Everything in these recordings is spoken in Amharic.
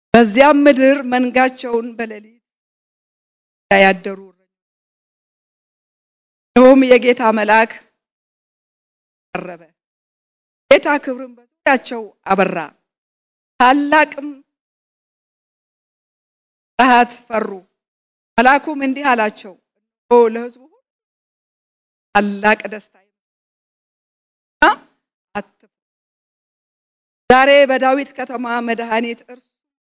በዚያም ምድር መንጋቸውን በሌሊት ያደሩ እንዲሁም የጌታ መልአክ ቀረበ፣ ጌታ ክብርን በዙሪያቸው አበራ፣ ታላቅም ፍርሃት ፈሩ። መልአኩም እንዲህ አላቸው፣ ለሕዝቡ ሁሉ ታላቅ ደስታ አትፍሩ። ዛሬ በዳዊት ከተማ መድኃኒት እርሱ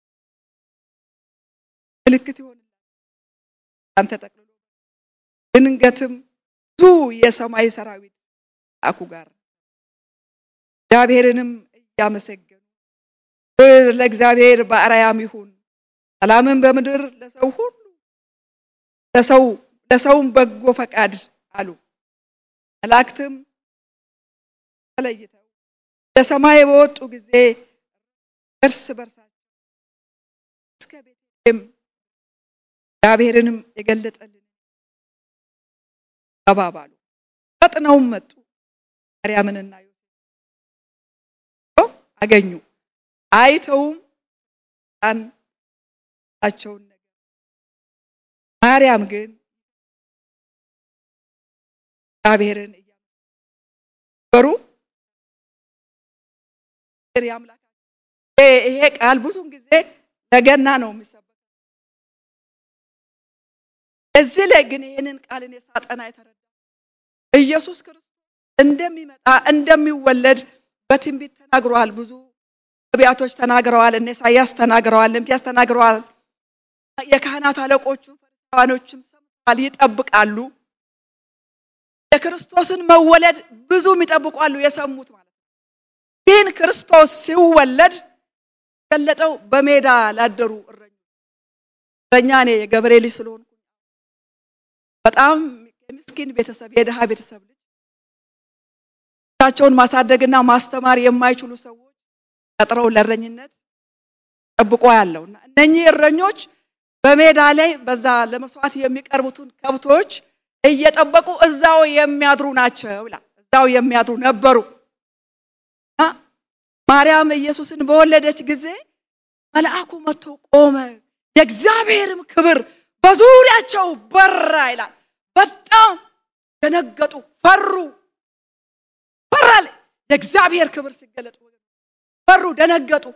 ምልክት ይሆንላል። አንተ ጠቅልሎ ድንገትም ብዙ የሰማይ ሰራዊት አኩ ጋር እግዚአብሔርንም እያመሰገኑ ክብር ለእግዚአብሔር በአርያም ይሁን፣ ሰላምን በምድር ለሰው ሁሉ ለሰው ለሰውም በጎ ፈቃድ አሉ። መላእክትም ተለይተው ለሰማይ በወጡ ጊዜ እርስ በርሳቸው እስከ ቤተልሔም እግዚአብሔርንም የገለጠልን ተባባሉ። ፈጥነውም መጡ፣ ማርያምንና ዮሴፍ አገኙ። አይተውም ጣናቸውን ነገር ማርያም ግን እግዚአብሔርን እያበሩ ይሄ ቃል ብዙውን ጊዜ ለገና ነው የሚሰበከው። እዚህ ላይ ግን ይህንን ቃልን የሳጠና የተረዳ ኢየሱስ ክርስቶስ እንደሚመጣ እንደሚወለድ በትንቢት ተናግረዋል። ብዙ ነቢያቶች ተናግረዋል። እነ ኢሳያስ ተናግረዋል። ሚክያስ ተናግረዋል። የካህናት አለቆቹ ፈሪሳውያኖችም ሰምተዋል፣ ይጠብቃሉ። የክርስቶስን መወለድ ብዙ ይጠብቋሉ፣ የሰሙት ማለት ነው። ግን ክርስቶስ ሲወለድ ገለጠው በሜዳ ላደሩ እረኞች። እረኛ እኔ የገበሬ ልጅ ስለሆንኩ በጣም የምስኪን ቤተሰብ የድሃ ቤተሰብ ልጅ ቻቸውን ማሳደግና ማስተማር የማይችሉ ሰዎች ቀጥረው ለእረኝነት ጠብቆ ያለውና እነኚህ እረኞች በሜዳ ላይ በዛ ለመስዋዕት የሚቀርቡትን ከብቶች እየጠበቁ እዛው የሚያድሩ ናቸው ይላል። እዛው የሚያድሩ ነበሩ። ማርያም ኢየሱስን በወለደች ጊዜ መልአኩ መጥቶ ቆመ፣ የእግዚአብሔርም ክብር በዙሪያቸው በራ ይላል። በጣም ደነገጡ፣ ፈሩ። ፈራል የእግዚአብሔር ክብር ሲገለጥ ፈሩ፣ ደነገጡ።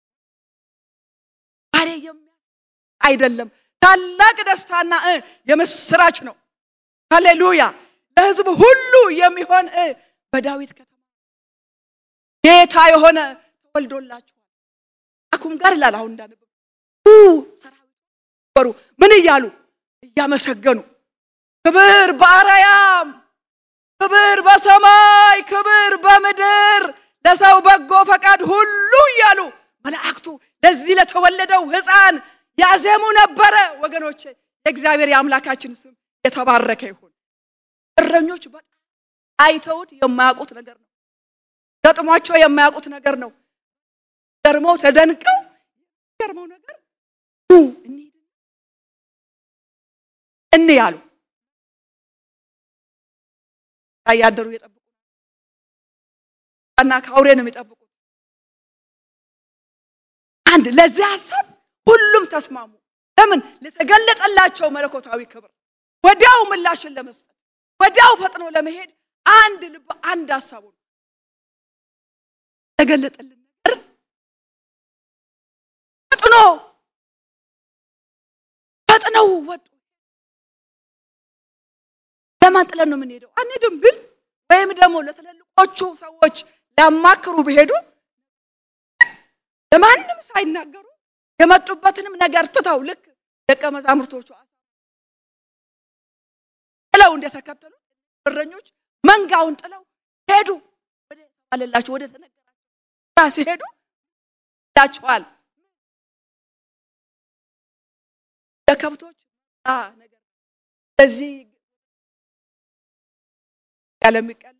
ዛሬ አይደለም ታላቅ ደስታና የምስራች ነው። ሃሌሉያ! ለሕዝብ ሁሉ የሚሆን በዳዊት ከተማ ጌታ የሆነ ተወልዶላችኋል። አኩም ጋር ይላል አሁን እንዳነበብ ሰራዊት በሩ ምን እያሉ እያመሰገኑ ክብር በአርያም ክብር በሰማይ ክብር በምድር ለሰው በጎ ፈቃድ ሁሉ እያሉ መላእክቱ ለዚህ ለተወለደው ሕፃን ያዜሙ ነበረ። ወገኖቼ የእግዚአብሔር የአምላካችን ስም የተባረከ ይሁን። እረኞች በጣም አይተውት የማያውቁት ነገር ነው። ገጥሟቸው የማያውቁት ነገር ነው። ገርመው ተደንቀው ገርመው ነገር እን ያሉ ያደሩ የጠብቁ እና ከአውሬ ነው የሚጠብቁት። አንድ ለዚህ ሀሳብ ሁሉም ተስማሙ። ለምን? ለተገለጠላቸው መለኮታዊ ክብር ወዲያው ምላሽን ለመስጠት ወዲያው ፈጥኖ ለመሄድ አንድ ልብ አንድ ሀሳቡ ነው ተገለጠልን ነገር ፈጥኖ ፈጥነው ወጡ። ለማን ጥለን ነው የምንሄደው? አንሄድም። ግን ወይም ደግሞ ለትልልቆቹ ሰዎች ሊያማክሩ ቢሄዱ ለማንም ሳይናገሩ የመጡበትንም ነገር ትተው ልክ ደቀ መዛሙርቶቹ ጥለው እንደተከተሉ እረኞች መንጋውን ጥለው ሄዱ። ወደ ተባለላቸው ወደ ተነገራቸው ሲሄዱ ላቸዋል ለከብቶች ነገር ለዚህ ያለሚቀለብ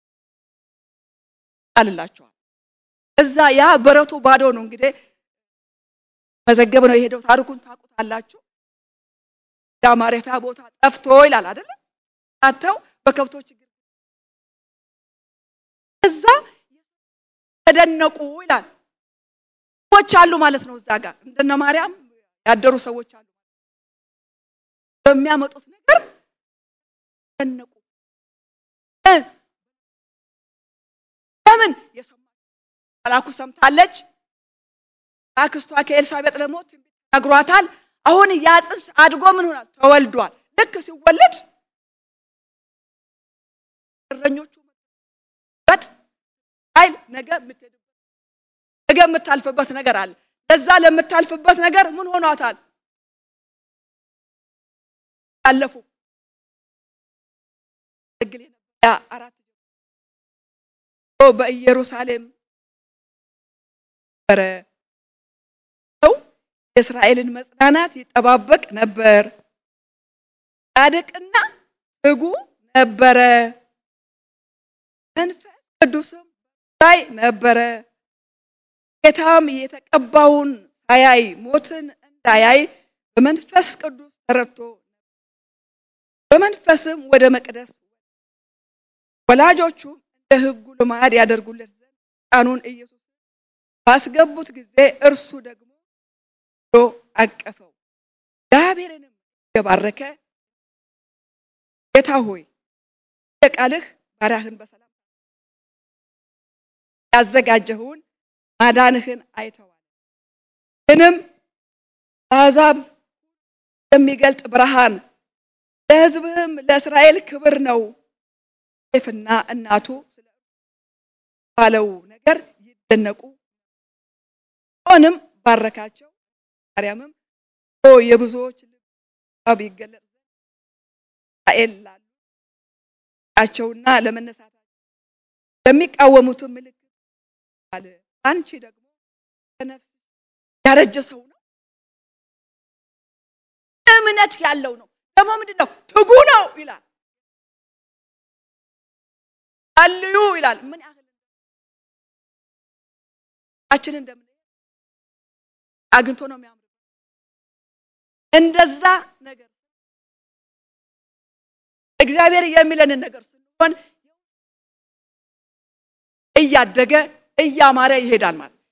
ቃልላቸዋል። እዛ ያ በረቱ ባዶ ነው። እንግዲህ መዘገብ ነው የሄደው። ታሪኩን ታውቁታላችሁ። ዳ ማረፊያ ቦታ ጠፍቶ ይላል አይደለም? አተው በከብቶች ግር እዛ ተደነቁ ይላል። ሰዎች አሉ ማለት ነው። እዛ ጋር እንደነ ማርያም ያደሩ ሰዎች አሉ። በሚያመጡት ነገር ደነቁ። ለምን የሰማ መላኩ ሰምታለች። አክስቷ ከኤልሳቤጥ ደግሞ ትንቢት ነግሯታል። አሁን ያ ጽንስ አድጎ ምን ሆናል? ተወልዷል። ልክ ሲወለድ እረኞቹ በት ኃይል ነገ የምትሄድበት ነገ የምታልፍበት ነገር አለ። ለዛ ለምታልፍበት ነገር ምን ሆኗታል? አለፉ ግል ያ አራት በኢየሩሳሌም ነበረ ሰው የእስራኤልን መጽናናት ይጠባበቅ ነበር። ጻድቅና ትጉ ነበረ። መንፈስ ቅዱስም ላይ ነበረ። ጌታም የተቀባውን ሳያይ ሞትን እንዳያይ በመንፈስ ቅዱስ ተረድቶ በመንፈስም ወደ መቅደስ ወላጆቹም እንደ ሕጉ ልማድ ያደርጉለት ዘንድ ሕፃኑን ኢየሱስ ባስገቡት ጊዜ እርሱ ደግሞ ዶ አቀፈው። እግዚአብሔርንም የባረከ ጌታ ሆይ ቃልህ ባሪያህን በሰላም ያዘጋጀኸውን ማዳንህን አይተዋል። ይህንም ለአሕዛብ የሚገልጥ ብርሃን ለሕዝብህም ለእስራኤል ክብር ነው። ዮሴፍና እናቱ ስለ ባለው ነገር ይደነቁ ሆንም ባረካቸው። ማርያምም የብዙዎች ልብ ይገለጥ እስራኤል ላሉ ቸውና ለመነሳታቸው ለሚቃወሙትም ምልክት አለ። አንቺ ደግሞ ከነፍስ ያረጀ ሰው ነው፣ እምነት ያለው ነው። ደግሞ ምንድን ነው ትጉ ነው ይላል። አልዩ ይላል። ምን ያህል አችን እንደምን አግኝቶ ነው የሚያምር እንደዛ ነገር እግዚአብሔር የሚለንን ነገር ስንሆን እያደገ እያማረ ይሄዳል ማለት ነው።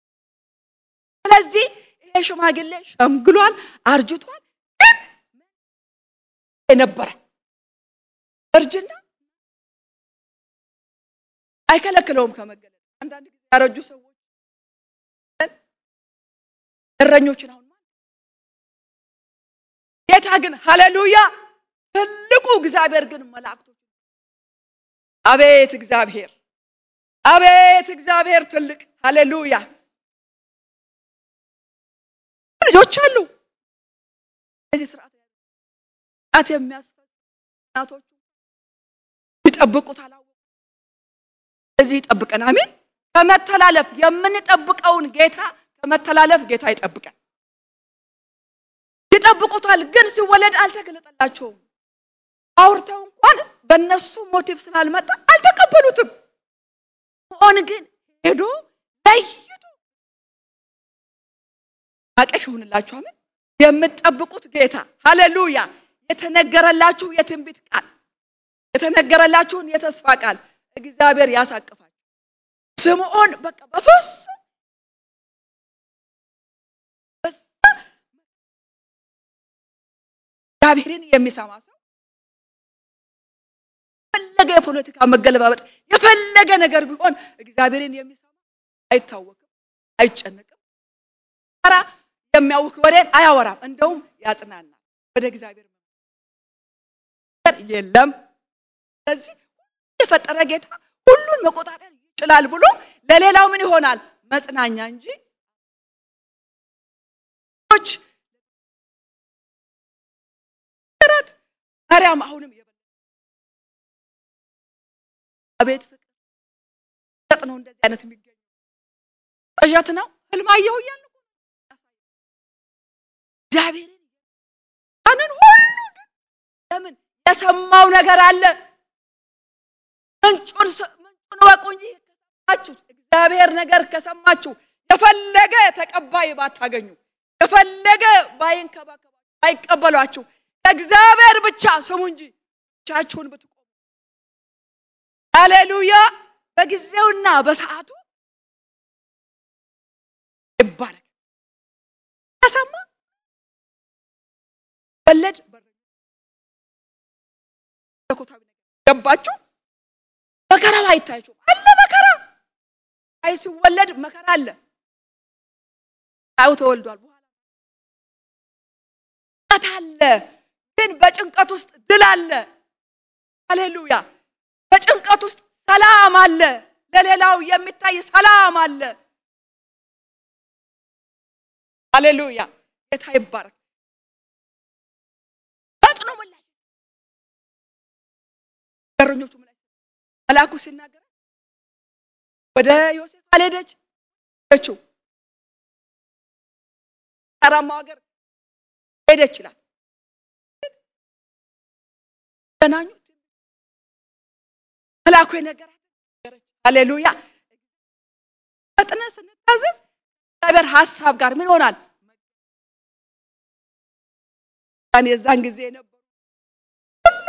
ስለዚህ ይሄ ሽማግሌ ሸምግሏል፣ አርጅቷል። ግን የነበረ እርጅና አይከለክለውም ከመገለጥ። አንዳንድ ጊዜ ያረጁ ሰዎች እረኞችን አሁን ማለት ጌታ ግን ሃሌሉያ ትልቁ እግዚአብሔር ግን መላእክቶች አቤት እግዚአብሔር አቤት እግዚአብሔር ትልቅ ሃሌሉያ ልጆች አሉ። እዚህ ስርዓት ት የሚያስፈ እናቶቹ ይጠብቁት አላወቁ እዚህ ይጠብቀን። አሜን። ከመተላለፍ የምንጠብቀውን ጌታ ከመተላለፍ ጌታ ይጠብቀን። ይጠብቁታል፣ ግን ሲወለድ አልተገለጠላቸውም። አውርተው እንኳን በእነሱ ሞቲቭ ስላልመጣ አልተቀበሉትም። ሆን ግን ሄዶ ለይቶ አቀፍ ይሁንላችሁ። አሜን። የምትጠብቁት ጌታ ሃሌሉያ። የተነገረላችሁ የትንቢት ቃል የተነገረላችሁን የተስፋ ቃል እግዚአብሔር ያሳቅፋችሁ። ስምዖን በቃ በፍጹም እግዚአብሔርን የሚሰማ ሰው የፈለገ የፖለቲካ መገለባበጥ የፈለገ ነገር ቢሆን እግዚአብሔርን የሚሰማ አይታወቅም፣ አይጨነቅም፣ ራ የሚያውክ ወሬን አያወራም። እንደውም ያጽናናል። ወደ እግዚአብሔር የለም። ስለዚህ የፈጠረ ጌታ ሁሉን መቆጣጠር ይችላል ብሎ ለሌላው ምን ይሆናል? መጽናኛ እንጂ ማርያም አሁንም አቤት ፍቅር ነው። እንደዚህ አይነት የሚገኙ ቅዠት ነው። ህልም አየሁ እያለ እግዚአብሔርን ያንን ሁሉ ግን ለምን የሰማው ነገር አለ። ምንጩን ምንጩን ወቁ እንጂ ከሰማችሁ እግዚአብሔር ነገር ከሰማችሁ የፈለገ ተቀባይ ባታገኙ የፈለገ ባይንከባከባችሁ ባይቀበሏችሁ እግዚአብሔር ብቻ ስሙ እንጂ ብቻችሁን ብትቆሙ ሃሌሉያ በጊዜውና በሰዓቱ ይባል ሲወለድ መለኮታዊ ነገር ገባችሁ? መከራው አይታችሁም? አለ መከራ። አይ ሲወለድ መከራ አለ። አው ተወልዷል። በኋላ ጭንቀት አለ፣ ግን በጭንቀት ውስጥ ድል አለ። ሃሌሉያ! በጭንቀት ውስጥ ሰላም አለ። ለሌላው የሚታይ ሰላም አለ። ሃሌሉያ! ጌታ ይባረክ። ፈጥኖ ምላሽ በረኞቹ ምላሽ መልአኩ ሲናገር ወደ ዮሴፍ አልሄደች ሄደችው ተራማው ሀገር ሄደች ይላል። ገናኙ መልአኩ የነገራት ሃሌሉያ። ፈጥነን ስንታዘዝ እግዚአብሔር ሀሳብ ጋር ምን ይሆናል? የዛን ጊዜ የነበሩ ሁሉ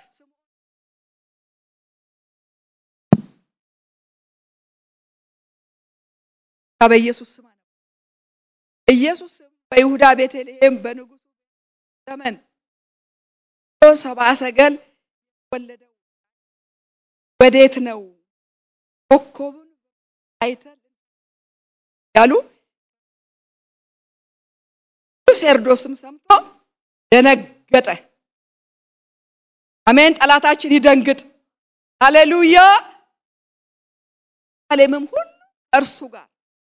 በኢየሱስ ስም ነው። ኢየሱስም በይሁዳ ቤተልሔም በንጉሱ ዘመን ሰብአ ሰገል ወለደው ወዴት ነው ኮከቡን አይተን ያሉ ሄሮድስም ሰምቶ ደነገጠ። አሜን። ጠላታችን ይደንግጥ። ሃሌሉያ። ዓለምም ሁሉ እርሱ ጋር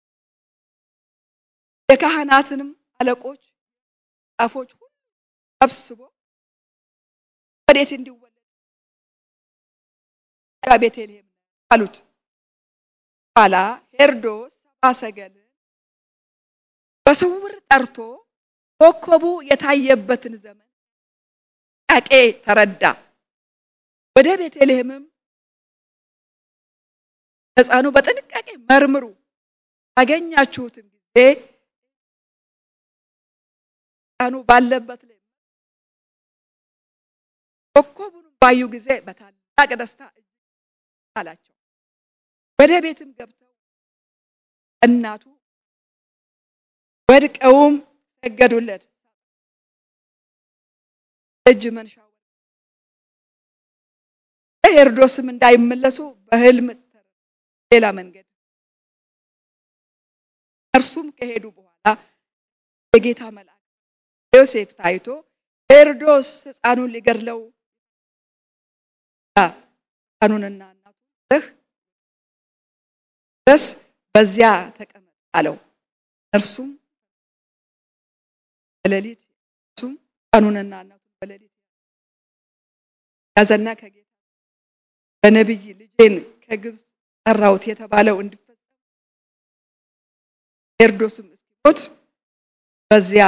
የካህናትንም አለቆች ጻፎች ሁሉ ሰብስቦ ወዴት እንዲወለድ ቤተልሔም አሉት። ኋላ ሄሮድስ ሰብአ ሰገልን በስውር ጠርቶ ኮከቡ የታየበትን ዘመን ቃቄ ተረዳ። ወደ ቤተልሔምም ሕፃኑ በጥንቃቄ መርምሩ፣ ባገኛችሁትም ጊዜ ሕፃኑ ባለበት ላይ ኮከቡን ባዩ ጊዜ በታላቅ ደስታ እጅግ አላቸው። ወደ ቤትም ገብተው እናቱ ወድቀውም ሰገዱለት። እጅ መንሻ ሄሮድስም እንዳይመለሱ በሕልም ሌላ መንገድ እርሱም ከሄዱ በኋላ የጌታ መልአክ ዮሴፍ ታይቶ ሄሮድስ ሕፃኑን ሊገድለው ሕፃኑንና እናቱ ድረስ በዚያ ተቀመጥ አለው። እርሱም በሌሊት እርሱም ሕፃኑንና እናቱን በሌሊት ያዘና ከጌታ በነቢይ ልጄን ከግብፅ ጠራሁት የተባለው እንዲፈጸም ሄሮድስም እስኪሞት በዚያ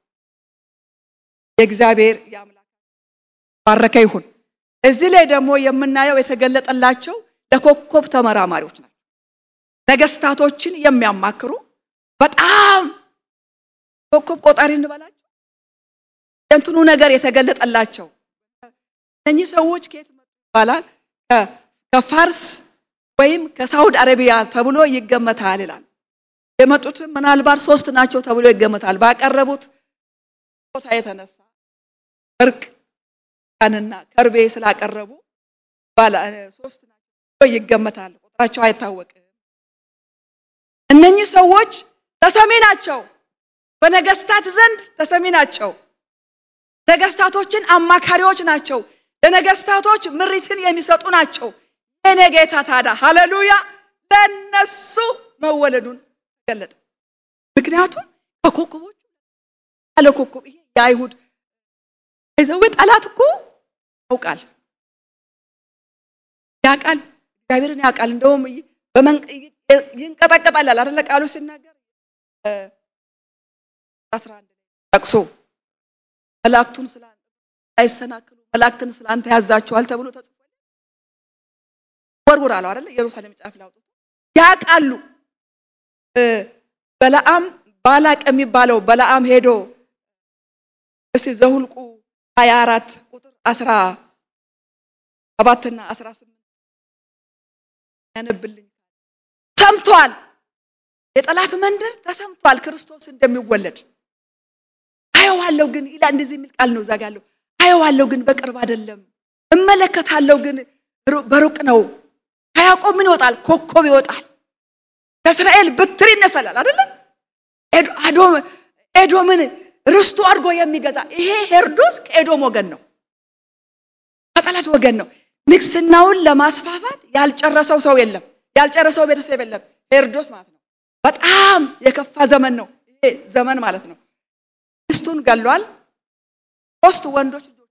የእግዚአብሔር የአምላክ ባረከ ይሁን። እዚህ ላይ ደግሞ የምናየው የተገለጠላቸው ለኮከብ ተመራማሪዎች ናቸው። ነገስታቶችን የሚያማክሩ በጣም ኮከብ ቆጣሪ እንበላቸው የእንትኑ ነገር የተገለጠላቸው እነኚህ ሰዎች ከየት መጡ ይባላል? ከፋርስ ወይም ከሳውዲ አረቢያ ተብሎ ይገመታል ይላል። የመጡትም ምናልባት ሶስት ናቸው ተብሎ ይገመታል። ባቀረቡት ቦታ የተነሳ እርቅ ቀንና ከርቤ ስላቀረቡ ባለ ሶስት ናቸው ይገመታል። ቁጥራቸው አይታወቅም። እነኚህ ሰዎች ተሰሚ ናቸው፣ በነገስታት ዘንድ ተሰሚ ናቸው። ነገስታቶችን አማካሪዎች ናቸው። ለነገስታቶች ምሪትን የሚሰጡ ናቸው። የኔ ጌታ ታዲያ ሃሌሉያ ለነሱ መወለዱን ገለጠ። ምክንያቱም ከኮከቦቹ ያለ ኮከብ ይሄ የአይሁድ ይዘው ጠላት እኮ ያውቃል ያውቃል እግዚአብሔርን ያውቃል። እንደውም ይንቀጠቀጣል አይደለ ቃሉ ሲናገር አስራ አንድ ጠቅሶ መላእክቱን ስለ አይሰናክሉ መላእክትን ስለ አንተ ያዛቸዋል ተብሎ ተጽፏል። ወርውር አለው አይደለ ኢየሩሳሌም ጫፍ ላይ አውጥቶ ያውቃሉ። በለዓም ባላቅ የሚባለው በለዓም ሄዶ እስቲ ዘሁልቁ 24 ቁጥር 17 እና 18 ያነብልኝ ሰምቷል። የጠላት መንደር ተሰምቷል ክርስቶስ እንደሚወለድ አየዋለሁ ግን ይላል። እንደዚህ የሚል ቃል ነው እዛ ጋ ያለው። አየዋለሁ ግን በቅርብ አይደለም፣ እመለከታለሁ ግን በሩቅ ነው። ከያዕቆብ ምን ይወጣል? ኮከብ ይወጣል። ከእስራኤል በትር ይነሳላል አይደለም? ኤዶምን ርስቱ አድርጎ የሚገዛ ይሄ ሄሮድስ ከኤዶም ወገን ነው፣ ከጠላት ወገን ነው። ንግስናውን ለማስፋፋት ያልጨረሰው ሰው የለም፣ ያልጨረሰው ቤተሰብ የለም። ሄሮድስ ማለት ነው። በጣም የከፋ ዘመን ነው ይሄ ዘመን ማለት ነው። ሚስቱን ገሏል። ሶስት ወንዶች ልጆች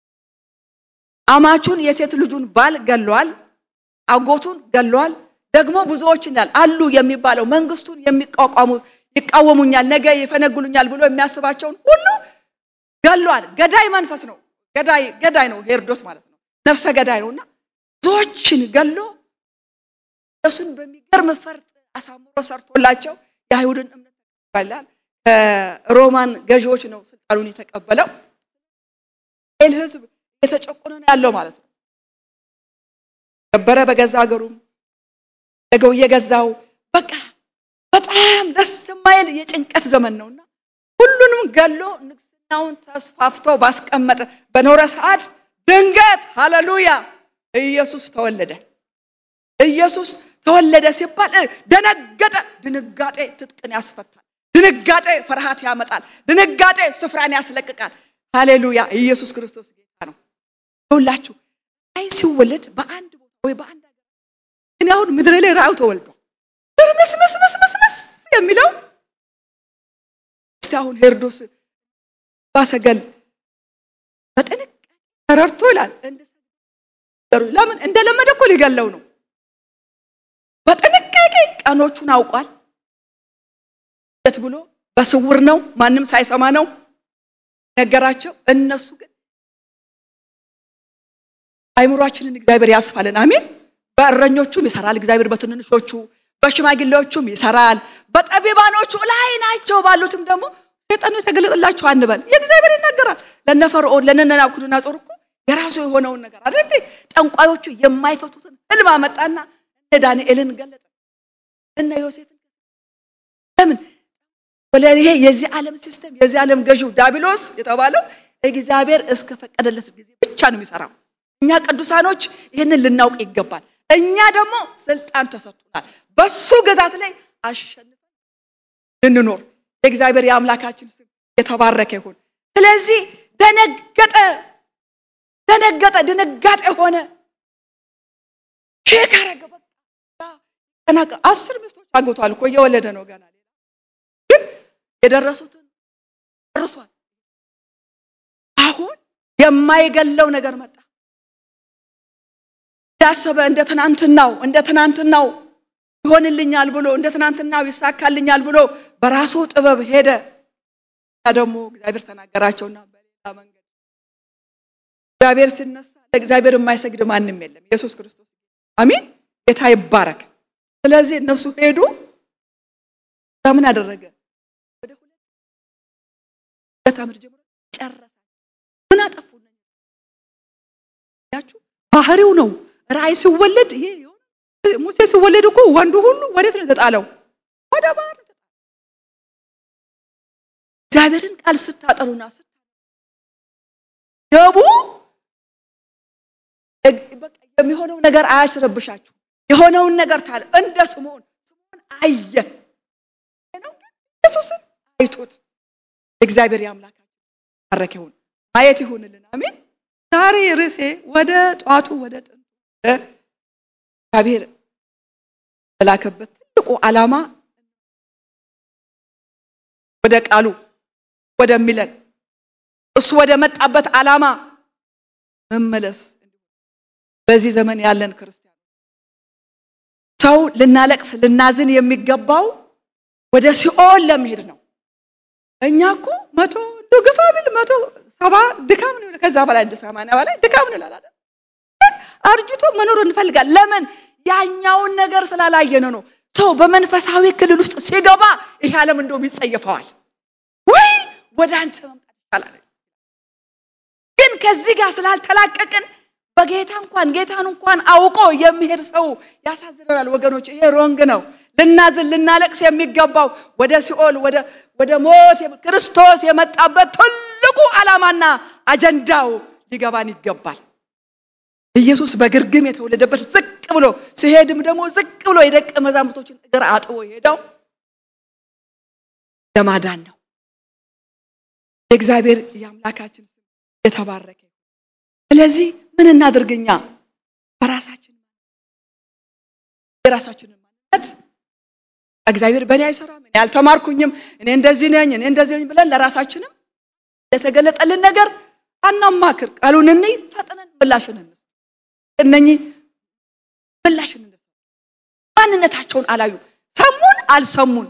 አማቹን የሴት ልጁን ባል ገሏል። አጎቱን ገሏል። ደግሞ ብዙዎች እንዳል አሉ የሚባለው መንግስቱን የሚቋቋሙ ይቃወሙኛል፣ ነገ ይፈነግሉኛል ብሎ የሚያስባቸውን ሁሉ ገሏል። ገዳይ መንፈስ ነው። ገዳይ ገዳይ ነው ሄሮድስ ማለት ነው። ነፍሰ ገዳይ ነውና ብዙዎችን ገሎ እሱን በሚገርም ፈርጥ አሳምሮ ሰርቶላቸው የአይሁድን እምነት ተቀበላል። ከሮማን ገዢዎች ነው ስልጣኑን የተቀበለው። ኤል ህዝብ የተጨቆነ ነው ያለው ማለት ነው። ነበረ በገዛ ሀገሩም ነገው እየገዛው በቃ በጣም ደስ የማይል የጭንቀት ዘመን ነውና ሁሉንም ገሎ ንግስናውን ተስፋፍቶ ባስቀመጠ በኖረ ሰዓት ድንገት ሃሌሉያ ኢየሱስ ተወለደ። ኢየሱስ ተወለደ ሲባል ደነገጠ። ድንጋጤ ትጥቅን ያስፈታል። ድንጋጤ ፍርሃት ያመጣል። ድንጋጤ ስፍራን ያስለቅቃል። ሃሌሉያ ኢየሱስ ክርስቶስ ጌታ ነው። ሁላችሁ አይ ሲወለድ በአንድ ቦታ ወይ በአንድ ሀገር እኔ አሁን ምድር ላይ ራእዩ ተወልዷል። ትርምስምስምስምስ የሚለው እስቲ አሁን ሄሮድስ ባሰገል በጥንቃቄ ተረድቶ ይላል። ለምን እንደለመደ እኮ ሊገለው ነው። በጥንቃቄ ቀኖቹን አውቋል። ት ብሎ በስውር ነው፣ ማንም ሳይሰማ ነው ነገራቸው። እነሱ ግን አይምሯችንን እግዚአብሔር ያስፋልን። አሜን። በእረኞቹም ይሰራል እግዚአብሔር፣ በትንንሾቹ በሽማግሌዎቹም ይሰራል፣ በጠቢባኖቹ ላይ ናቸው ባሉትም ደግሞ ሰይጣኑ የተገለጠላቸው አንበል። የእግዚአብሔር ይናገራል። ለነ ፈርዖን ለነ ናቡከደነፆር እኮ የራሱ የሆነውን ነገር አይደል? ጠንቋዮቹ የማይፈቱትን ህልም አመጣና እነ ዳንኤልን ገለጠ፣ እነ ዮሴፍን ለምን ወለ ይሄ የዚህ ዓለም ሲስተም የዚህ ዓለም ገዢው ዳቢሎስ የተባለው እግዚአብሔር እስከ ፈቀደለት ጊዜ ብቻ ነው የሚሰራው። እኛ ቅዱሳኖች ይህንን ልናውቅ ይገባል። እኛ ደግሞ ስልጣን ተሰጥቶናል። በሱ ግዛት ላይ አሸንፈን እንኖር። የእግዚአብሔር የአምላካችን ስም የተባረከ ይሁን። ስለዚህ ደነገጠ፣ ደነገጠ፣ ድንጋጤ ሆነ። ሼክ አረገ። በቃ አስር ሚስቶች አግብቷል እኮ እየወለደ ነው ገና ግን የደረሱትን ጨርሷል። አሁን የማይገለው ነገር መጣ። ያሰበ እንደ ትናንትናው እንደ ትናንትናው ይሆንልኛል ብሎ እንደ ትናንትናው ይሳካልኛል ብሎ በራሱ ጥበብ ሄደ። ደግሞ እግዚአብሔር ተናገራቸውና በሌላ መንገድ እግዚአብሔር ሲነሳ ለእግዚአብሔር የማይሰግድ ማንም የለም። ኢየሱስ ክርስቶስ አሚን፣ ጌታ ይባረክ። ስለዚህ እነሱ ሄዱ። ምን አደረገ? ወደ ሁለት ዓመት ጀምሮ ጨረሰ። ምን አጠፉ? ያችሁ ባህሪው ነው። ራእይ ሲወለድ ይሄ ሙሴ ሲወለድ እኮ ወንዱ ሁሉ ወዴት ነው የተጣለው? ወደ ባህር ነው። እግዚአብሔርን ቃል ስታጠኑና ገቡ የሚሆነው ነገር አያስረብሻችሁ። የሆነውን ነገር ታለ እንደ ስምዖን ስምዖን አየ ነው ኢየሱስን አይቶት እግዚአብሔር የአምላካችን ባረክ ይሁን ማየት ይሁንልን። አሜን። ዛሬ ርዕሴ ወደ ጧቱ ወደ ጥንቱ እግዚአብሔር የላከበት ትልቁ ዓላማ ወደ ቃሉ ወደሚለን እሱ ወደ መጣበት ዓላማ መመለስ በዚህ ዘመን ያለን ክርስቲያን ሰው ልናለቅስ ልናዝን የሚገባው ወደ ሲኦል ለመሄድ ነው። እኛ እኮ መቶ እንዶ ግፋ ቢል መቶ ሰባ ድካም ነው፣ ከዛ በላይ ሰማንያ በላይ ድካም ነው ይላል። አርጅቶ መኖር እንፈልጋል። ለምን? ያኛውን ነገር ስላላየነ ነው። ሰው በመንፈሳዊ ክልል ውስጥ ሲገባ ይሄ ዓለም እንደውም ይጸየፈዋል። ወይ ወደ አንተ መምጣት ይቻላል። ግን ከዚህ ጋር ስላልተላቀቅን በጌታ እንኳን ጌታን እንኳን አውቆ የሚሄድ ሰው ያሳዝነናል ወገኖች። ይሄ ሮንግ ነው። ልናዝን ልናለቅስ የሚገባው ወደ ሲኦል ወደ ሞት ክርስቶስ የመጣበት ትልቁ ዓላማና አጀንዳው ሊገባን ይገባል። ኢየሱስ በግርግም የተወለደበት ዝቅ ብሎ ሲሄድም ደግሞ ዝቅ ብሎ የደቀ መዛሙርቶችን እግር አጥቦ የሄደው ለማዳን ነው። የእግዚአብሔር የአምላካችን ስም የተባረከ። ስለዚህ ምን እናድርግኛ? በራሳችን የራሳችንን ማንነት እግዚአብሔር በእኔ አይሰራም፣ እኔ አልተማርኩኝም፣ እኔ እንደዚህ ነኝ፣ እኔ እንደዚህ ነኝ ብለን ለራሳችንም ለተገለጠልን ነገር አናማክር። ቃሉን እንይ፣ ፈጥነን ምላሽን እንስጥ። እነኚህ ምላሽን እንስጥ። ማንነታቸውን አላዩ፣ ሰሙን አልሰሙን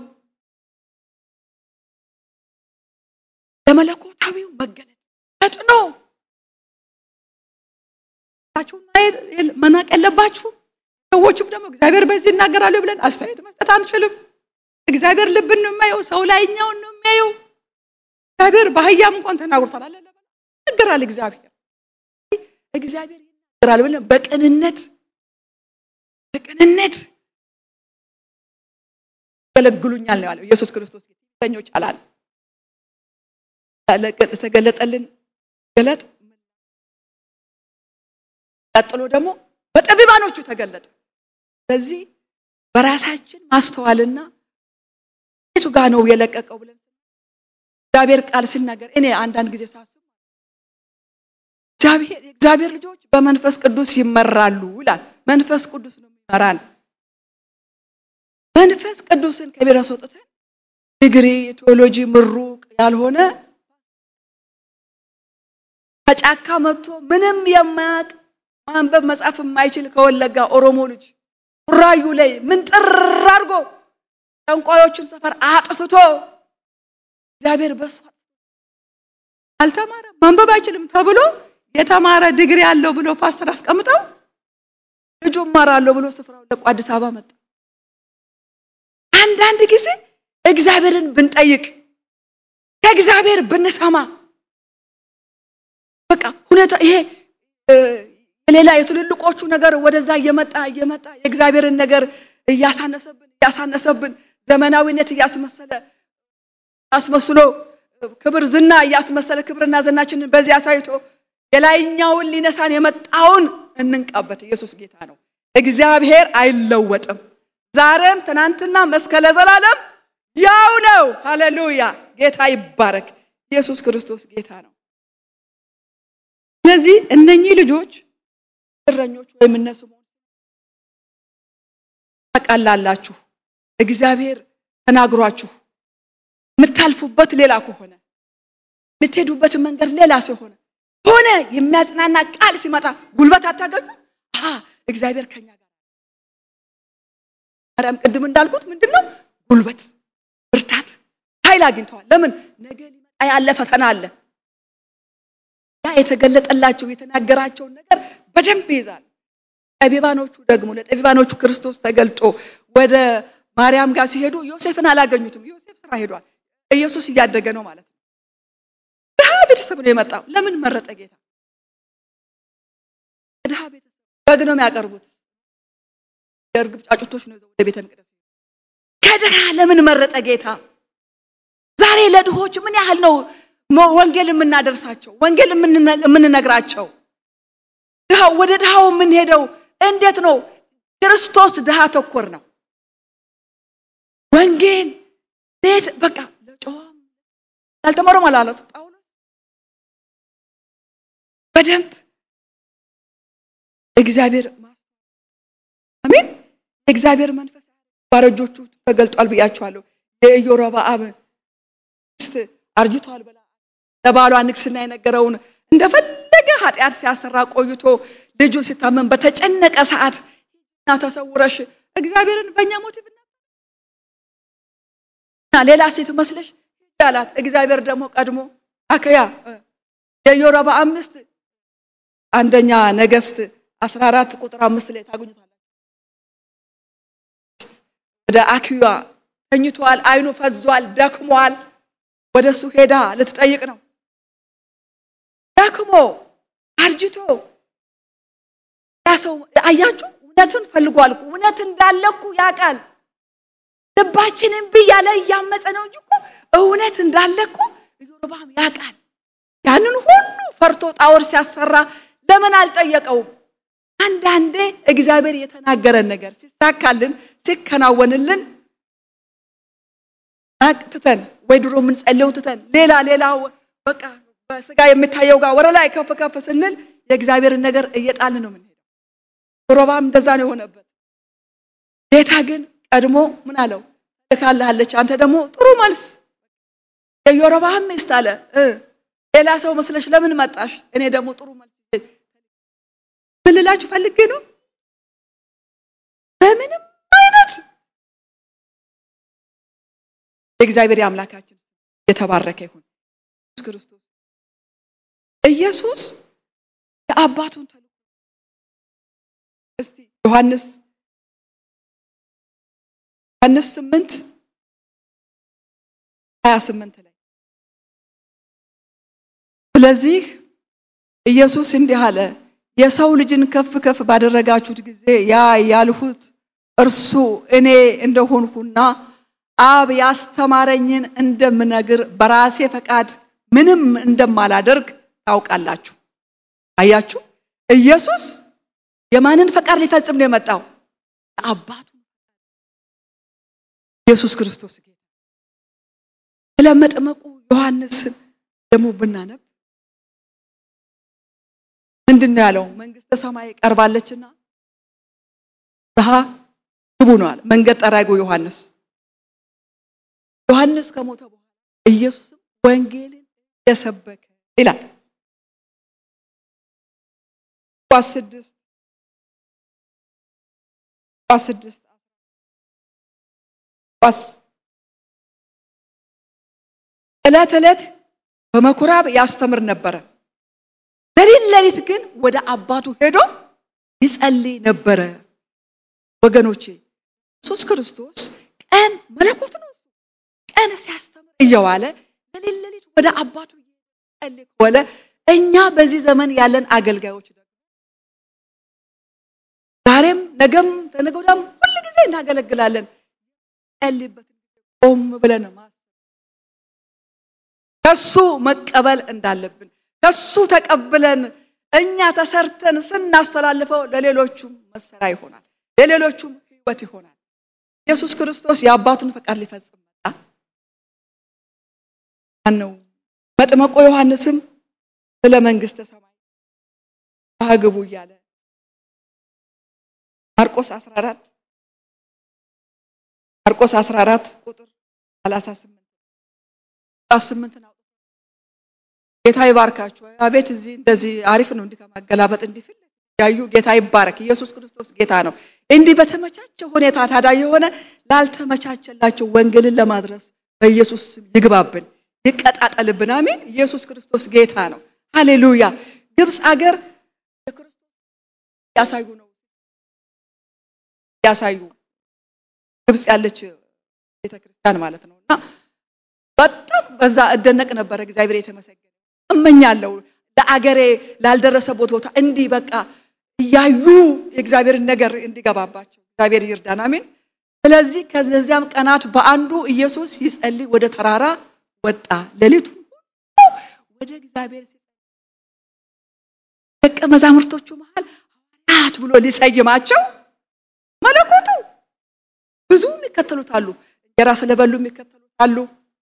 ለመለኮታዊው መገለጥ ፈጥኖ ቸውን ማየት መናቅ የለባችሁም። ሰዎችም ደግሞ እግዚአብሔር በዚህ ይናገራሉ ብለን አስተያየት መስጠት አንችልም። እግዚአብሔር ልብን ነው የሚያየው፣ ሰው ላይኛውን ነው የሚያየው። እግዚአብሔር በአህያም እንኳን ተናግሮታል አለ ይናገራል። እግዚአብሔር እግዚአብሔር ይናገራል ብለን በቅንነት በቅንነት ያገለግሉኛል ነው ያለው ኢየሱስ ክርስቶስ ጌተኞች አላለ ተገለጠልን ገለጥ ቀጥሎ ደግሞ በጠቢባኖቹ ተገለጠ። ስለዚህ በራሳችን ማስተዋልና የቱ ጋ ነው የለቀቀው ብለን እግዚአብሔር ቃል ሲናገር እኔ አንዳንድ ጊዜ ሳስብ የእግዚአብሔር ልጆች በመንፈስ ቅዱስ ይመራሉ ይላል። መንፈስ ቅዱስ ነው የሚመራን። መንፈስ ቅዱስን ከቤት አስወጥተን ዲግሪ የቴዎሎጂ ምሩቅ ያልሆነ ከጫካ መጥቶ ምንም የማያውቅ ማንበብ መጻፍ የማይችል ከወለጋ ኦሮሞ ልጅ ቡራዩ ላይ ምን ጥር አድርጎ ጠንቋዮችን ሰፈር አጥፍቶ እግዚአብሔር በሱ አልተማረም ማንበብ አይችልም ተብሎ የተማረ ዲግሪ አለው ብሎ ፓስተር አስቀምጠው ልጁ እማራለሁ ብሎ ስፍራውን ለቆ አዲስ አበባ መጣ። አንዳንድ ጊዜ እግዚአብሔርን ብንጠይቅ ከእግዚአብሔር ብንሰማ በቃ ሁኔታ ይሄ የሌላ የትልልቆቹ ነገር ወደዛ እየመጣ እየመጣ የእግዚአብሔርን ነገር እያሳነሰብን እያሳነሰብን ዘመናዊነት እያስመሰለ አስመስሎ ክብር ዝና እያስመሰለ ክብርና ዝናችንን በዚህ አሳይቶ የላይኛውን ሊነሳን የመጣውን እንንቃበት። ኢየሱስ ጌታ ነው። እግዚአብሔር አይለወጥም። ዛሬም ትናንትና እስከ ለዘላለም ያው ነው። ሃሌሉያ! ጌታ ይባረክ። ኢየሱስ ክርስቶስ ጌታ ነው። ስለዚህ እነኚህ ልጆች እረኞች ወይም እነሱ ታቃላላችሁ። እግዚአብሔር ተናግሯችሁ የምታልፉበት ሌላ ከሆነ የምትሄዱበት መንገድ ሌላ ሲሆነ ሆነ የሚያጽናና ቃል ሲመጣ ጉልበት አታገኙ። እግዚአብሔር ከኛ ጋር ማርያም ቅድም እንዳልኩት ምንድን ነው ጉልበት፣ ብርታት፣ ኃይል አግኝተዋል። ለምን ነገ ሊመጣ ያለ ፈተና አለ። ያ የተገለጠላቸው የተናገራቸውን ነገር በደንብ ይይዛል። ጠቢባኖቹ ደግሞ ለጠቢባኖቹ ክርስቶስ ተገልጦ ወደ ማርያም ጋር ሲሄዱ ዮሴፍን አላገኙትም። ዮሴፍ ስራ ሄዷል። ኢየሱስ እያደገ ነው ማለት ነው። ድሃ ቤተሰብ ነው የመጣው። ለምን መረጠ ጌታ? ድሃ ቤተሰብ በግ ነው የሚያቀርቡት። የእርግብ ጫጩቶች ነው ወደ ቤተ መቅደስ። ከድሃ ለምን መረጠ ጌታ? ዛሬ ለድሆች ምን ያህል ነው ወንጌል የምናደርሳቸው ወንጌል የምንነግራቸው? ድሃው ወደ ድሃው የምንሄደው እንዴት ነው? ክርስቶስ ድሃ ተኮር ነው። ወንጌል ቤት በቃ ለጨዋም ያልተማረም አላለት ጳውሎስ በደንብ እግዚአብሔር አሜን። የእግዚአብሔር መንፈስ ባረጆቹ ተገልጧል ብያቸዋለሁ። የኢዮሮብዓም ሚስት አርጅቷል ብላ ለባሏ ንግስና የነገረውን እንደፈለገ ኃጢአት ሲያሰራ ቆይቶ ልጁ ሲታመን በተጨነቀ ሰዓት እና ተሰውረሽ እግዚአብሔርን በእኛ ሞቲቭ እና ሌላ ሴት መስለሽ አላት። እግዚአብሔር ደግሞ ቀድሞ አከያ የኢዮሮብዓም ሚስት አንደኛ ነገሥት 14 ቁጥር አምስት ላይ ታገኙታላችሁ። ወደ አክያ ተኝቷል፣ አይኑ ፈዟል፣ ደክሟል። ወደ እሱ ሄዳ ልትጠይቅ ነው። ደክሞ አርጅቶ ሰው አያችሁ፣ እውነትን ፈልጓል እኮ እውነት እንዳለ እኮ ያውቃል። ልባችንን ብዬ ያለ እያመፀ ነው እንጂ እኮ እውነት እንዳለ እኮ ኢዮርብዓም ያውቃል። ያንን ሁሉ ፈርቶ ጣዖት ሲያሰራ ለምን አልጠየቀውም? አንዳንዴ እግዚአብሔር የተናገረን ነገር ሲሳካልን ሲከናወንልን ትተን ወይ ድሮ የምንጸልየው ትተን ሌላ ሌላ በቃ በስጋ የሚታየው ጋር ወደ ላይ ከፍ ከፍ ስንል የእግዚአብሔርን ነገር እየጣልን ነው የምንሄደው። ኢዮርብዓም እንደዛ ነው የሆነበት። ጌታ ግን ቀድሞ ምን አለው? ልካልሃለች። አንተ ደግሞ ጥሩ መልስ የኢዮርብዓም ሚስት አለ እ ሌላ ሰው መስለሽ ለምን መጣሽ? እኔ ደግሞ ጥሩ መልስ ምን ልላችሁ ፈልጌ ነው። በምንም አይነት የእግዚአብሔር የአምላካችን የተባረከ ይሁን። ኢየሱስ ክርስቶስ ኢየሱስ የአባቱን ተልእኮ እስቲ ዮሐንስ ዮሐንስ ስምንት ሀያ ስምንት ላይ ስለዚህ ኢየሱስ እንዲህ አለ፣ የሰው ልጅን ከፍ ከፍ ባደረጋችሁት ጊዜ ያ ያልሁት እርሱ እኔ እንደሆንሁና አብ ያስተማረኝን እንደምነግር በራሴ ፈቃድ ምንም እንደማላደርግ ታውቃላችሁ። አያችሁ፣ ኢየሱስ የማንን ፈቃድ ሊፈጽም ነው የመጣው? አባቱ ኢየሱስ ክርስቶስ ጌታ። ስለ መጥመቁ ዮሐንስን ደግሞ ብናነብ ምንድን ነው ያለው? መንግስተ ሰማይ ቀርባለችና ንስሐ ግቡ ነው አለ። መንገድ ጠራጊው ዮሐንስ ዮሐንስ ከሞተ በኋላ ኢየሱስም ወንጌልን የሰበከ ይላል ሉቃስ ስድስት ሉቃስ ስድስት ሉቃስ ዕለት ዕለት በምኩራብ ያስተምር ነበረ። ሌሊት ሌሊት ግን ወደ አባቱ ሄዶ ይጸልይ ነበረ። ወገኖቼ ኢየሱስ ክርስቶስ ቀን መለኮት ነው። ቀን ሲያስተምር እየዋለ ሌሊት ሌሊት ወደ አባቱ ይጸልይ ከዋለ እኛ በዚህ ዘመን ያለን አገልጋዮች ደግሞ ዛሬም ነገም ተነገ ወዲያም ሁል ጊዜ እናገለግላለን። ጸልይበት ቆም ብለን ማሰብ ከሱ መቀበል እንዳለብን ከሱ ተቀብለን እኛ ተሰርተን ስናስተላልፈው ለሌሎቹም መሰሪያ ይሆናል፣ ለሌሎቹም ሕይወት ይሆናል። ኢየሱስ ክርስቶስ የአባቱን ፈቃድ ሊፈጽም መጣ። ማነው? መጥመቆ ዮሐንስም ስለ መንግስተ ሰማይ ግቡ እያለ ማርቆስ 14 ማርቆስ 14 ቁጥር 38 18 ነው። ጌታ ይባርካችሁ። አቤት እዚህ እንደዚህ አሪፍ ነው። እንዲህ ከማገላበጥ እንዲፍል ያዩ ጌታ ይባረክ። ኢየሱስ ክርስቶስ ጌታ ነው። እንዲህ በተመቻቸ ሁኔታ ታዲያ የሆነ ላልተመቻቸላቸው ወንጌልን ለማድረስ በኢየሱስ ስም ይግባብን፣ ይቀጣጠልብን። አሜን። ኢየሱስ ክርስቶስ ጌታ ነው። ሃሌሉያ። ግብፅ አገር የክርስቶስ ያሳዩ ነው ያሳዩ ግብፅ ያለች ቤተክርስቲያን ማለት ነው እና በጣም በዛ እደነቅ ነበረ። እግዚአብሔር የተመሰገነ እመኛለሁ ለአገሬ ላልደረሰበት ቦታ እንዲህ በቃ እያዩ የእግዚአብሔርን ነገር እንዲገባባቸው እግዚአብሔር ይርዳን። አሜን። ስለዚህ ከዚያም ቀናት በአንዱ ኢየሱስ ይጸልይ ወደ ተራራ ወጣ። ሌሊቱ ሁሉ ወደ እግዚአብሔር ደቀ መዛሙርቶቹ መሃል ሐዋርያት ብሎ ሊሰይማቸው መለኮቱ ብዙ የሚከተሉት አሉ። እንጀራ ስለበሉ የሚከተሉት አሉ።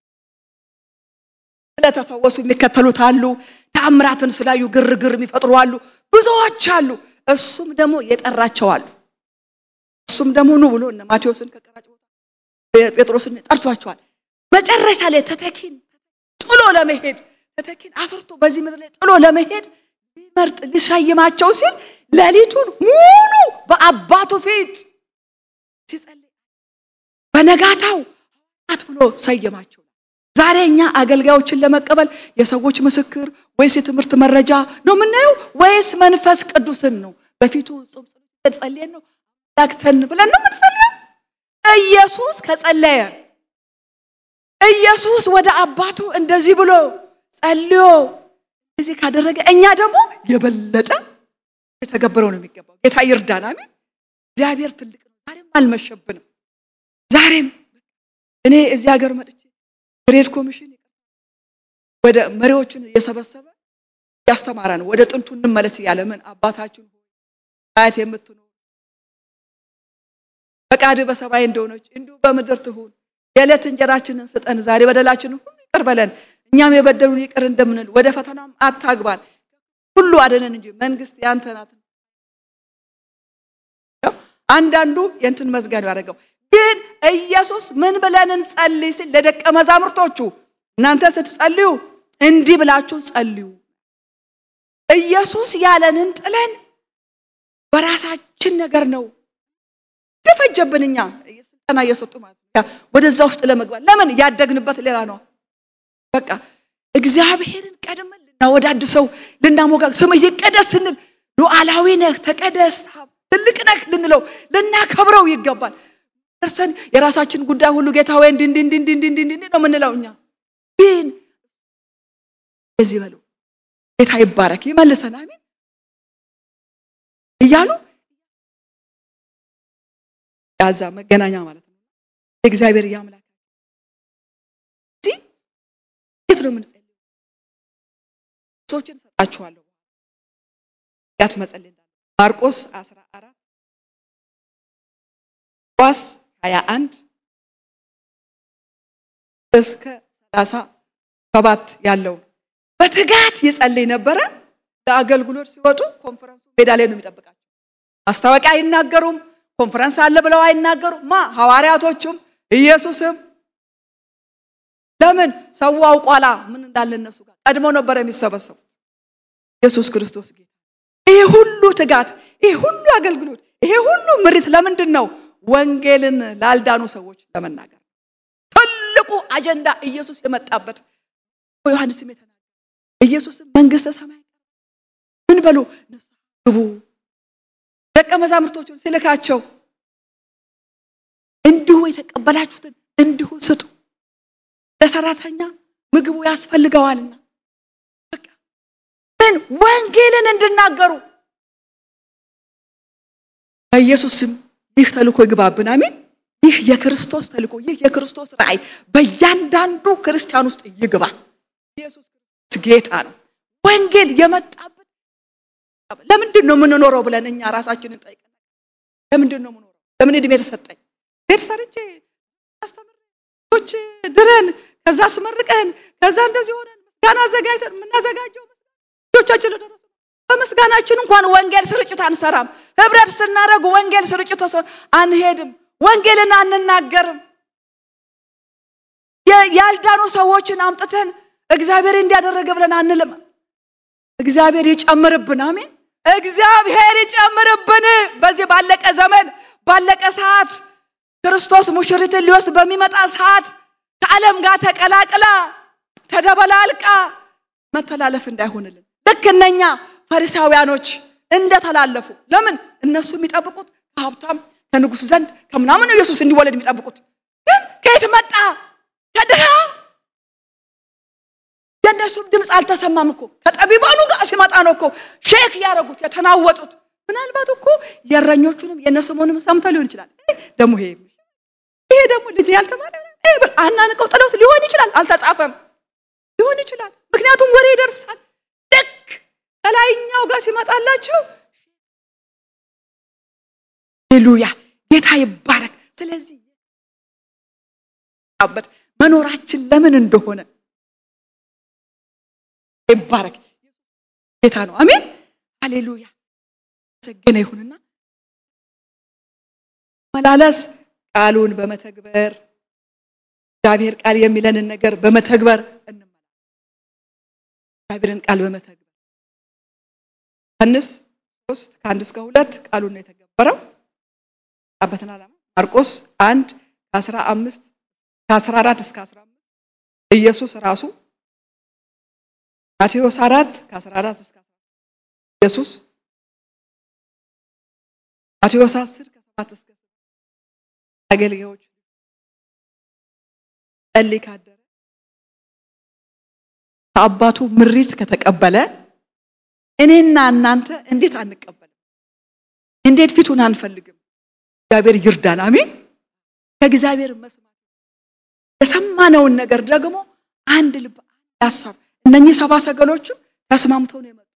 ስለተፈወሱ የሚከተሉት አሉ። ተአምራትን ስላዩ ግርግር የሚፈጥሩ አሉ። ብዙዎች አሉ። እሱም ደግሞ የጠራቸው አሉ። እሱም ደግሞ ኑ ብሎ እነ ማቴዎስን ከቀራጭ ቦታ ጴጥሮስን ጠርቷቸዋል። መጨረሻ ላይ ተተኪን ጥሎ ለመሄድ ተተኪን አፍርቶ በዚህ ምድር ላይ ጥሎ ለመሄድ ሊመርጥ ሊሻይማቸው ሲል ሌሊቱን ሙሉ በአባቱ ፊት ሲጸልይ በነጋታው ሐዋርያት ብሎ ሰየማቸው። ዛሬ እኛ አገልጋዮችን ለመቀበል የሰዎች ምስክር ወይስ የትምህርት መረጃ ነው የምናየው ወይስ መንፈስ ቅዱስን ነው? በፊቱ ጾም ጸሎት ጸልየን ነው ላክተን ብለን ነው የምንጸልየው? ኢየሱስ ከጸለየ ኢየሱስ ወደ አባቱ እንደዚህ ብሎ ጸልዮ እንደዚህ ካደረገ እኛ ደግሞ የበለጠ የተገበረው ነው የሚገባው። ጌታ ይርዳን። አሜን። እግዚአብሔር ትልቅ ነው። ዛሬም አልመሸብንም። ዛሬም እኔ እዚህ ሀገር መጥቼ ግሬድ ኮሚሽን ወደ መሪዎችን እየሰበሰበ ያስተማራ ነው። ወደ ጥንቱ እንመለስ እያለ ምን አባታችን ሆይ አያት የምትኖር ፈቃድህ በሰማይ እንደሆነች እንዲሁ በምድር ትሁን። የዕለት እንጀራችንን ስጠን ዛሬ፣ በደላችንን ሁሉ ይቅር በለን እኛም የበደሉን ይቅር እንደምንል፣ ወደ ፈተናም አታግባን ሁሉ አደነን እንጂ መንግስት ያንተ ናት። አንዳንዱ የእንትን መዝጋን ያደረገው ግን ኢየሱስ ምን ብለን እንጸልይ ሲል ለደቀ መዛሙርቶቹ እናንተ ስትጸልዩ እንዲህ ብላችሁ ጸልዩ። ኢየሱስ ያለንን ጥለን በራሳችን ነገር ነው ተፈጀብን። እኛ ስልጠና እየሰጡ ማለት ነው ወደዛ ውስጥ ለመግባት ለምን ያደግንበት ሌላ ነው። በቃ እግዚአብሔርን ቀድመን ልናወዳድሰው ልናሞጋ ስምህ ይቀደስ ስንል ሉዓላዊ ነህ ተቀደስ ትልቅ ነህ ልንለው ልናከብረው ይገባል። ደርሰን የራሳችን ጉዳይ ሁሉ ጌታ ወይ እንዲህ እንዲህ እንዲህ እንዲህ እንዲህ እንዲህ ነው የምንለው እኛ ግን እዚህ በሉ ጌታ ይባረክ ይመልሰን አሜን እያሉ ያዛ መገናኛ ማለት ነው። እግዚአብሔር ያምላክ እዚህ የት ነው የምንጸልየው? ሰዎችን ሰጣችኋለሁ ያት መጸለይ እንዳለ ማርቆስ 14 ቋስ 21 እስከ 37 ያለው በትጋት ይጸልይ ነበረ። ለአገልግሎት ሲወጡ ኮንፈረንሱ ሜዳ ላይ ነው የሚጠብቃቸው። ማስታወቂያ አይናገሩም። ኮንፈረንስ አለ ብለው አይናገሩም። ማ ሐዋርያቶቹም ኢየሱስም ለምን ሰው አውቋላ ምን እንዳለ እነሱ ጋር ቀድሞ ነበር የሚሰበሰቡት። ኢየሱስ ክርስቶስ ጌታ። ይሄ ሁሉ ትጋት፣ ይሄ ሁሉ አገልግሎት፣ ይሄ ሁሉ ምሪት ለምንድን ነው? ወንጌልን ላልዳኑ ሰዎች ለመናገር ትልቁ አጀንዳ ኢየሱስ የመጣበት ዮሐንስም የተናገረ ኢየሱስም መንግስተ ሰማይ ምን በሉ ንስሐ ግቡ ደቀ መዛሙርቶቹን ሲልካቸው እንዲሁ የተቀበላችሁትን እንዲሁ ስጡ፣ ለሰራተኛ ምግቡ ያስፈልገዋልና። በቃ ምን ወንጌልን እንድናገሩ በኢየሱስ ስም ይህ ተልእኮ ይግባብን። አሜን። ይህ የክርስቶስ ተልእኮ፣ ይህ የክርስቶስ ራእይ በእያንዳንዱ ክርስቲያን ውስጥ ይግባ። ኢየሱስ ክርስቶስ ጌታ ነው። ወንጌል የመጣበት ለምንድን ነው የምንኖረው ብለን እኛ ራሳችንን ጠይቀን፣ ለምንድን ነው የምኖረው? ለምን እድሜ ተሰጠኝ? ቤት ሰርቼ አስተምሬዎች ድረን ከዛ አስመርቀን ከዛ እንደዚህ ሆነን ምስጋና አዘጋጅተን የምናዘጋጀው ልጆቻችን ለደረሱ በምስጋናችን እንኳን ወንጌል ስርጭት አንሰራም። ህብረት ስናደርግ ወንጌል ስርጭት አንሄድም። ወንጌልን አንናገርም። ያልዳኑ ሰዎችን አምጥተን እግዚአብሔር እንዲያደረገ ብለን አንልም። እግዚአብሔር ይጨምርብን። አሜን። እግዚአብሔር ይጨምርብን። በዚህ ባለቀ ዘመን ባለቀ ሰዓት ክርስቶስ ሙሽሪትን ሊወስድ በሚመጣ ሰዓት ከዓለም ጋር ተቀላቅላ ተደበላልቃ መተላለፍ እንዳይሆንልን ልክ እነኛ ፈሪሳውያኖች እንደተላለፉ። ለምን እነሱ የሚጠብቁት ከሀብታም ከንጉሥ ዘንድ ከምናምን ነው ኢየሱስ እንዲወለድ የሚጠብቁት። ግን ከየት መጣ? ከድሃ የእነሱም ድምፅ አልተሰማም እኮ ከጠቢባኑ ጋር ሲመጣ ነው እኮ ሼክ ያደረጉት የተናወጡት። ምናልባት እኮ የእረኞቹንም የነስምዖንም ሰምተው ሊሆን ይችላል። ደግሞ ይሄ ይሄ ደግሞ ልጅ ያልተማረ አናንቀው ጥለውት ሊሆን ይችላል። አልተጻፈም ሊሆን ይችላል። ምክንያቱም ወሬ ይደርሳል። ልክ ከላይኛው ጋር ሲመጣላቸው ሌሉያ ጌታ ይባረክ። ስለዚህ በት መኖራችን ለምን እንደሆነ ይባረክ ጌታ ነው። አሜን ሃሌሉያ ሰገነ ይሁንና መላለስ ቃሉን በመተግበር እግዚአብሔር ቃል የሚለንን ነገር በመተግበር እንመላለስ። እግዚአብሔርን ቃል በመተግበር ዮሐንስ ሶስት ከአንድ እስከ ሁለት ቃሉን ነው የተገበረው በትን ዓላማ ማርቆስ አንድ ከአስራ አምስት ከአስራ አራት እስከ አስራ አምስት ኢየሱስ ራሱ ማቴዎስ አራት ከአስራ አራት እስከ ኢየሱስ ማቴዎስ አስር ከሰባት እስከ አገልጋዮች ጸልይ ካደረ ከአባቱ ምሪት ከተቀበለ እኔና እናንተ እንዴት አንቀበልም? እንዴት ፊቱን አንፈልግም? እግዚአብሔር ይርዳን። አሜን። ከእግዚአብሔር መስማት የሰማነውን ነገር ደግሞ አንድ ልብ አንድ ሀሳብ እነኚህ ሰባ ሰገሎችም ተስማምተው ነው የመጡት።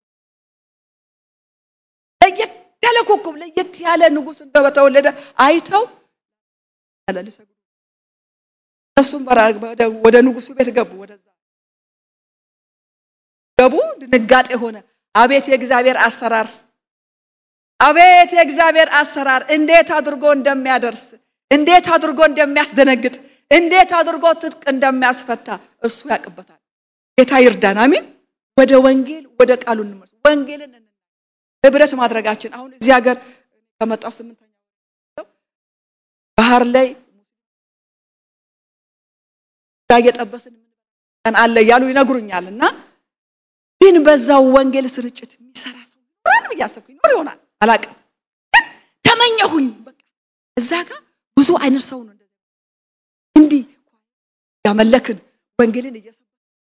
ለየት ያለ ኮከብ ለየት ያለ ንጉሥ እንደበተወለደ አይተው ያለ ሊሰግዱ እነሱም ወደ ንጉሱ ቤት ገቡ። ወደዛ ገቡ። ድንጋጤ ሆነ። አቤት የእግዚአብሔር አሰራር! አቤት የእግዚአብሔር አሰራር! እንዴት አድርጎ እንደሚያደርስ፣ እንዴት አድርጎ እንደሚያስደነግጥ፣ እንዴት አድርጎ ትጥቅ እንደሚያስፈታ እሱ ያውቅበታል። ጌታ ይርዳን። አሚን። ወደ ወንጌል ወደ ቃሉ እንመስ ወንጌልን ህብረት ማድረጋችን አሁን እዚህ ሀገር ከመጣሁ ስምንተኛ ባህር ላይ እየጠበስን ቀን አለ እያሉ ይነግሩኛል። እና ግን በዛው ወንጌል ስርጭት የሚሰራ ሰው ይኖራል ብዬ አሰብኩ። ይኖር ይሆናል አላውቅም፣ ግን ተመኘሁኝ። በቃ እዛ ጋር ብዙ አይነት ሰው ነው እንደዚህ እንዲህ ያመለክን ወንጌልን እየሰ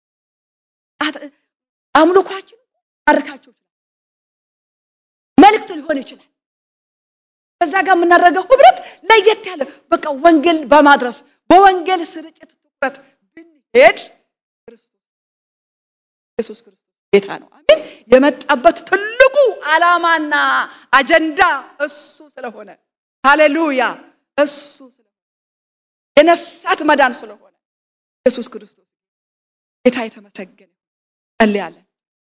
አምልኳችን ማርካቸው ይችላል፣ መልእክት ሊሆን ይችላል። ከዛ ጋር የምናደርገው ህብረት ለየት ያለ በቃ ወንጌል በማድረስ በወንጌል ስርጭት ትኩረት ብንሄድ ክርስቶስ ኢየሱስ ክርስቶስ ጌታ ነው። አሜን። የመጣበት ትልቁ ዓላማና አጀንዳ እሱ ስለሆነ ሃሌሉያ፣ እሱ ስለሆነ የነፍሳት መዳን ስለሆነ ኢየሱስ ክርስቶስ ጌታ የተመሰገነ ጸልያለን።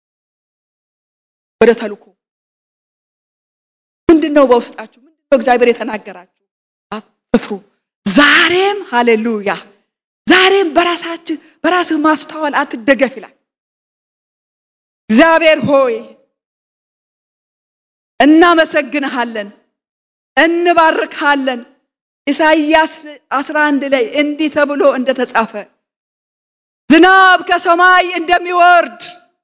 ወደ ተልኮ ምንድን ነው በውስጣችሁ? ምንድን ነው እግዚአብሔር የተናገራችሁ? አትፍሩ። ዛሬም ሃሌሉያ፣ ዛሬም በራሳችን በራስህ ማስተዋል አትደገፍ ይላል እግዚአብሔር ሆይ እናመሰግንሃለን፣ እንባርክሃለን። ኢሳይያስ 11 ላይ እንዲህ ተብሎ እንደተጻፈ ዝናብ ከሰማይ እንደሚወርድ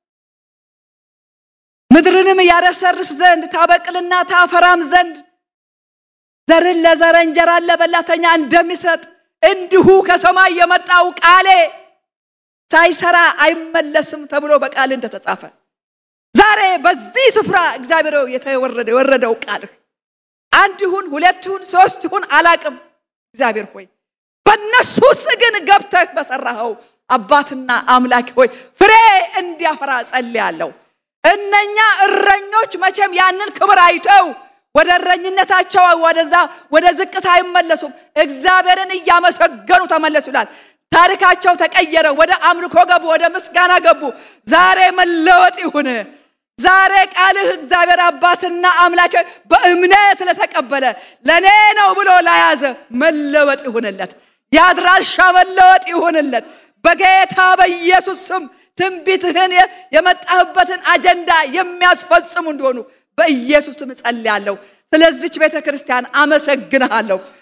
ምድርንም ያረሰርስ ዘንድ ታበቅልና ታፈራም ዘንድ ዘርን ለዘረ እንጀራን ለበላተኛ እንደሚሰጥ እንዲሁ ከሰማይ የመጣው ቃሌ ሳይሰራ አይመለስም ተብሎ በቃል እንደተጻፈ ዛሬ በዚህ ስፍራ እግዚአብሔር የተወረደ የወረደው ቃልህ አንድ ይሁን ሁለት ይሁን ሶስት ይሁን አላቅም። እግዚአብሔር ሆይ በእነሱ ውስጥ ግን ገብተህ በሰራኸው አባትና አምላክ ሆይ ፍሬ እንዲያፈራ ጸልያለሁ። እነኛ እረኞች መቼም ያንን ክብር አይተው ወደ እረኝነታቸው ወደዛ ወደ ዝቅታ አይመለሱም። እግዚአብሔርን እያመሰገኑ ተመለሱ ይላል። ታሪካቸው ተቀየረ። ወደ አምልኮ ገቡ፣ ወደ ምስጋና ገቡ። ዛሬ መለወጥ ይሁን። ዛሬ ቃልህ እግዚአብሔር አባትና አምላክ በእምነት ለተቀበለ ለእኔ ነው ብሎ ለያዘ መለወጥ ይሁንለት። የአድራሻ መለወጥ ይሁንለት። በጌታ በኢየሱስ ስም ትንቢትህን የመጣህበትን አጀንዳ የሚያስፈጽሙ እንዲሆኑ በኢየሱስ ስም እጸልያለሁ። ስለዚች ቤተ ክርስቲያን አመሰግንሃለሁ።